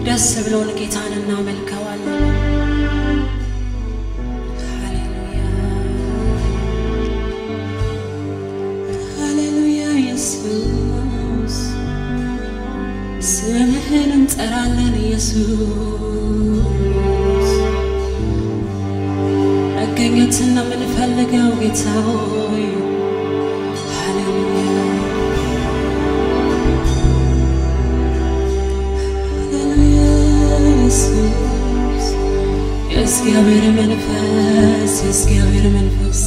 ደስ ብሎን ጌታን እናመልከዋለን። ሃሌሉያ ሃሌሉያ ኢየሱስ ስምህን እንጠራለን ኢየሱስ መገኘትን ነው የምንፈልገው ጌታ ሆይ ሃሌሉያ ሃሌሉያ ኢየሱስ የእግዚአብሔር መንፈስ የእግዚአብሔር መንፈስ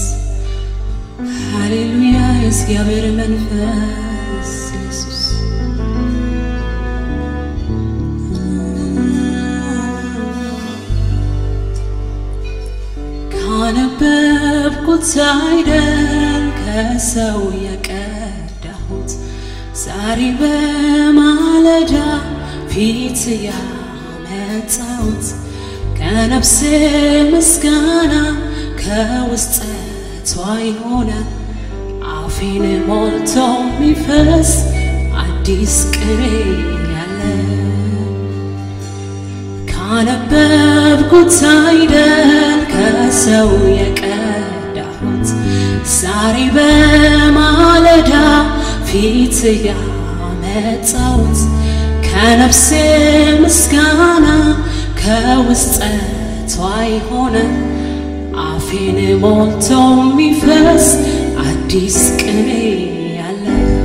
ሃሌሉያ የእግዚአብሔር መንፈስ ኢየሱስ ካነበብኩት አይደል ከሰው የቀዳሁት ዛሬ በማለዳ ፊት ያመጣሁት ከነፍሴ ምስጋና ከውስጠቷ የሆነ አፌን ሞልቶ የሚፈስ አዲስ ቅኔ ያለ ካነበብኩት አይደል ከሰው የቀዳሁት ዛሬ በማለዳ ፊት ያመጣሁት ከነፍሴ ምስጋና ከውስጠቷ የሆነ አፌን ሞልቶ የሚፈስ አዲስ ቅኔ ያለ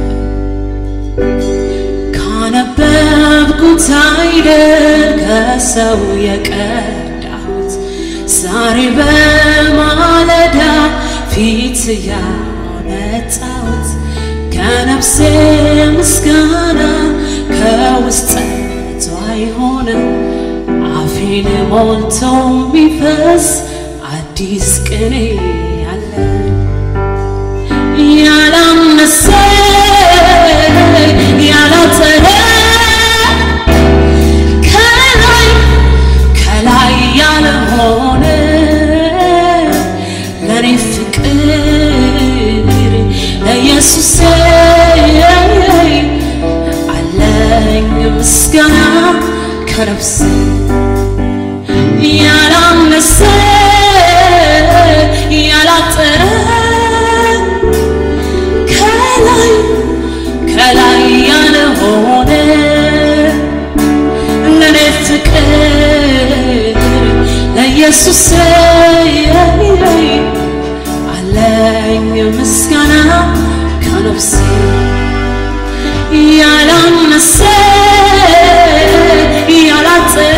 ካነበብኩት አይደል ከሰው የቀዳሁት ዛሬ በማለዳ ፊት ያመጣሁት ከነፍሴ ምስጋና ከውስጠቷ የሆነ አፌን ሞልቶ የሚፈስ አዲስ ቅኔ ያለ ያላነሰ ያላጠረ ከላይ ከላይ ያልሆነ ለኔ ፍቅር ለኢየሱስ አለኝ ምስጋና ከነፍሴ ያላነሰ ያላጠረ ከላይ ከላይ ያልሆነ ለኔ ፍቅር ለኢየሱስ አለኝ ምስጋና ከነፍሴ ያላነሰ ያላጠረ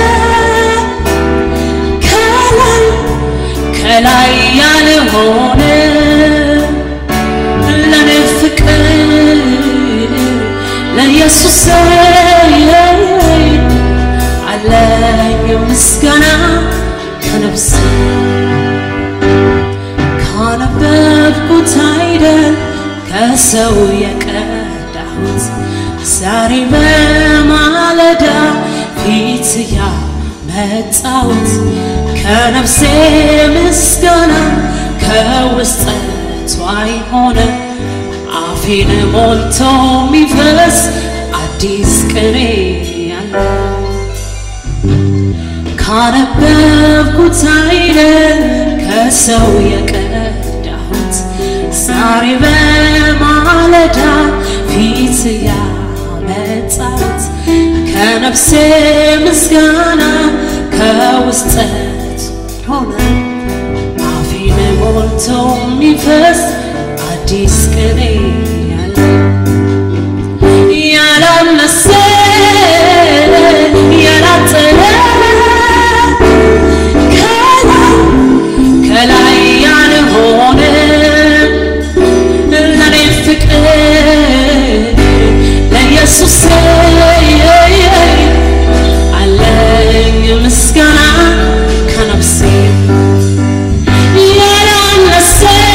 ከላይ ከላይ ያልሆነ ለኔ ፍቅር ለኢየሱስ አለኝ ምስጋና ከነፍሴ ካነበብኩት አይደል ከሰው የቀዳሁት ዛሬ በማለዳ ፊት ያመጣሁት ከነፍሴ ምስጋና ከውስጠቷ የሆነ አፌን ሞልቶ የሚፈስ አዲስ ቅኔ ያለ ካነበብኩት አይደል ከሰው የቀዳሁት ዛሬ በማለዳ ፊት ያመጣሁት ከነፍሴ ምስጋና ከውስጠት ሆነ አፌን ሞልቶ የሚፈስ አዲስ ቅኔ ያለ ያላነሰ ያላጠረ ከላይ ከላይ ያልሆነ ለኔ ፍቅር ለኢየሱስ አለኝ ምስጋና ከነፍሴ ያላነሰ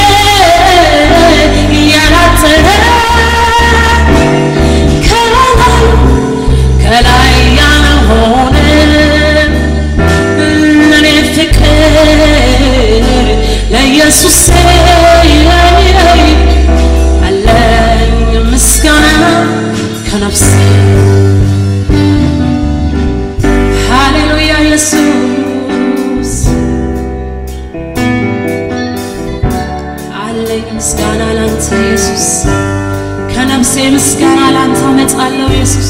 ያላጠረ ከላይ ከላይ ያልሆነ ለኔ ፍቅር ለኢየሱስ አለኝ ምስጋና ከነፍሴ ኢየሱስ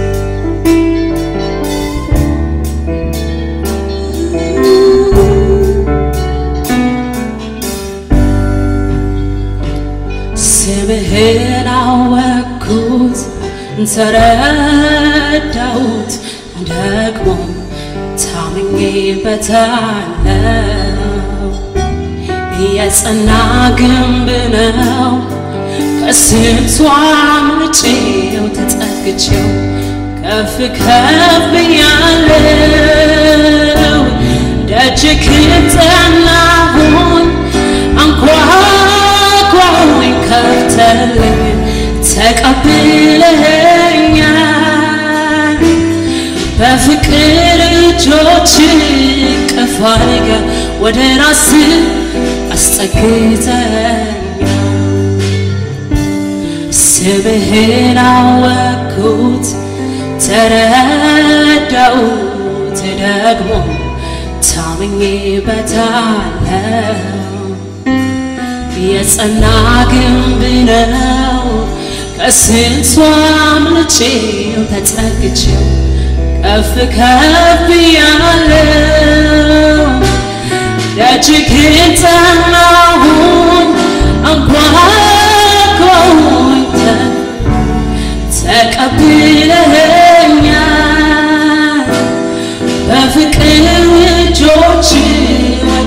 ስምህን አወቅኩት ተረዳሁት ደግሞ ታምኜበታለው የጸና ግንብ ነው ከስንቱ አምልጬው ተጠግቼው ከፍ ከፍ ብያለው ደጅህን ጠናሁኝ አንኳኳሁኝ ከፍተልኝ ተቀብለኸኛል በፍቅር እጆች ቅፍ አድርገህ ወደ ራስህ አስጠግተኸኛል ስምህን አወቅኩት ተረዳሁት ደግሞ ታምኜበታለው የጸና ግንብ ነው ከስንቱ አምልጬው ተጠግቼው ከፍ ከፍ ያለው ደጅህን ጠናሁኝ አንኳኳሁኝ ተቀብለኸኛል በፍቅር እጆች ወደ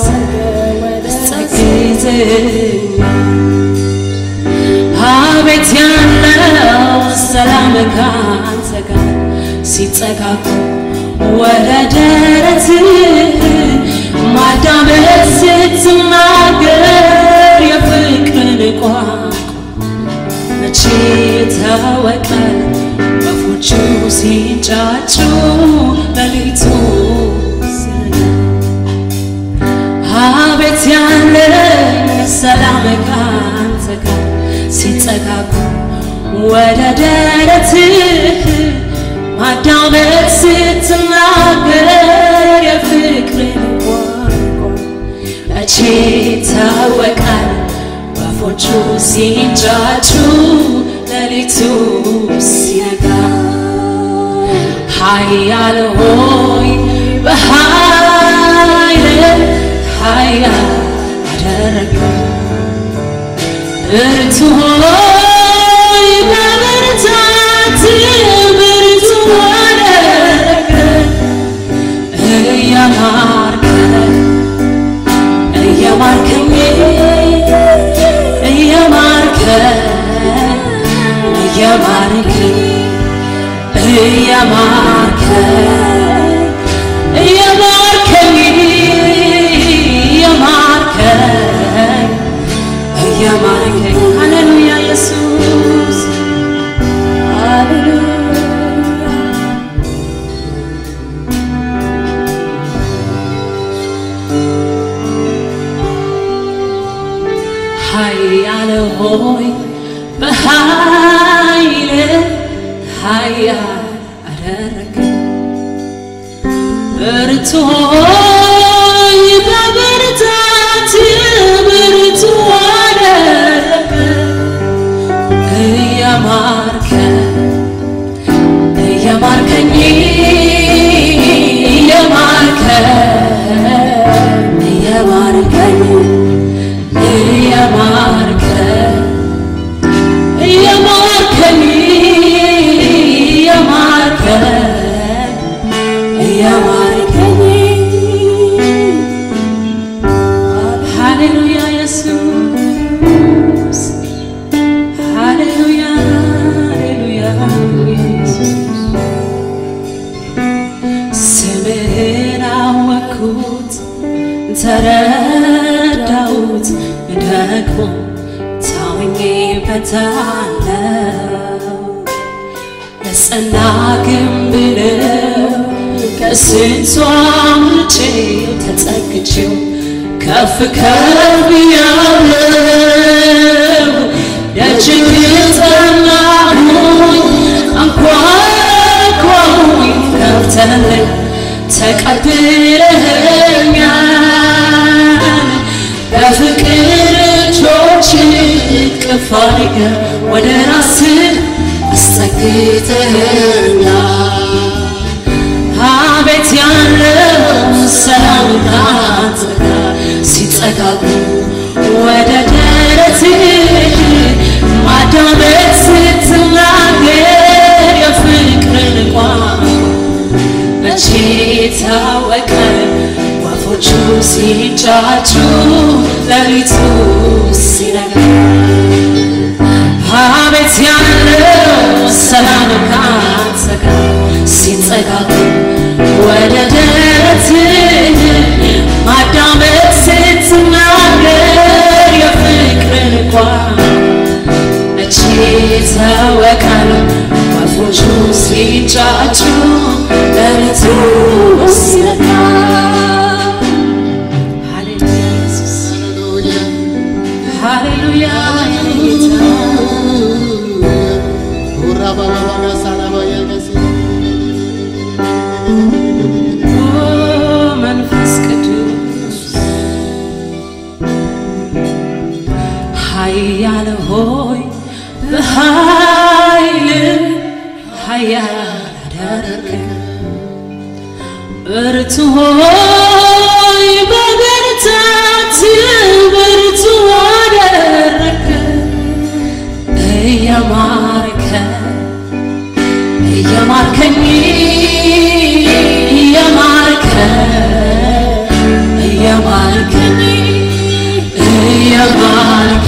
አቤት ያለው ሰላም ካንተ ጋር ሲጠጋጉ ወደ ደረትህ ማዳመጥ ስትናገር የፍቅርን ቋንቋ መቼ ታወቃል ወፎቹ ሲንጫጩ ሌሊቱ አቤት ያለ ሰላም ካንተ ጋር ሲጠጋጉ ወደ ደረትህ ማዳመጥ ስትናገር የፍቅርን ቋንቋ መቼ ታወቃል ወፎቹ ሲንጫጩ ሌሊቱ ሲነጋ ኃያል ሆይ በኃይል ኃያል አደረገ ብርቱ ሆይ በብርታት ብርቱ አደረገ እያማርከ እየማርከኝ እየማርከ እየማርከኝ እየማርከ እየማርከኝ እየማርከኝ እየማርከኝ ሃሌሉያ ኢየሱስ ሃሌሉያ ኃያል ሆይ በኃይል ኃያል አደረገ ብርቱ ሆይ በብርታት ብርቱ አደረገ እየማርከ እየማርከኝ እየማርከ እየማርከኝ እየማርከ እየማርከኝ እየማርከ እየማርከኝ ሃሌሉያ ኢየሱስ ሃሌሉያ ሃሌሉያ ኢየሱስ ስምህን አወቅኩት ተረዳሁት ደግሞ ታምኜበታለው የጸና ግንብ ነው ከስንቱ አምልጬው ተጠግቼው ከፍ ከፍ ያለው ደጅህን ጠናሁኝ አንኳኳሁኝ ከፍተህልኝ ተቀብለኸኛል በፍቅር እጆች ቅፍ አድርገህ ወደ ራስህ አሰግተኸኛል አቤት ያለው ሰላም ካንተ ጋር ሲጠጋጉ ወደ ደረት ማዳመጥ ስትናገር የፍቅርን ቋንቋ መቼ ታወቃል ወፎቹ ሲጫጩ ሌሊቱ ሲነጋ አቤት ያለው ሰላም ካንተ ጋር ሲጠጋጉ ወደ ደረት ማዳመጥ ስትናገር የፍቅርን ቋንቋ መቼ ታወቃል ወፎቹ ሲጫጩ ሌሊቱ ሲነጋ ሃሌሉያ ኢየሱስ ሃሌሉያ የኔ ጌታ ኦ መንፈስ ቅዱስ ኃያል ሆይ በኃይል ኃያል አደረግከን ብርቱ ሆይ በብርታት ብርቱ አደረግከን እየማርከን እየማርከኝ እየማርከኝ እየማርከኝ እየማርከኝ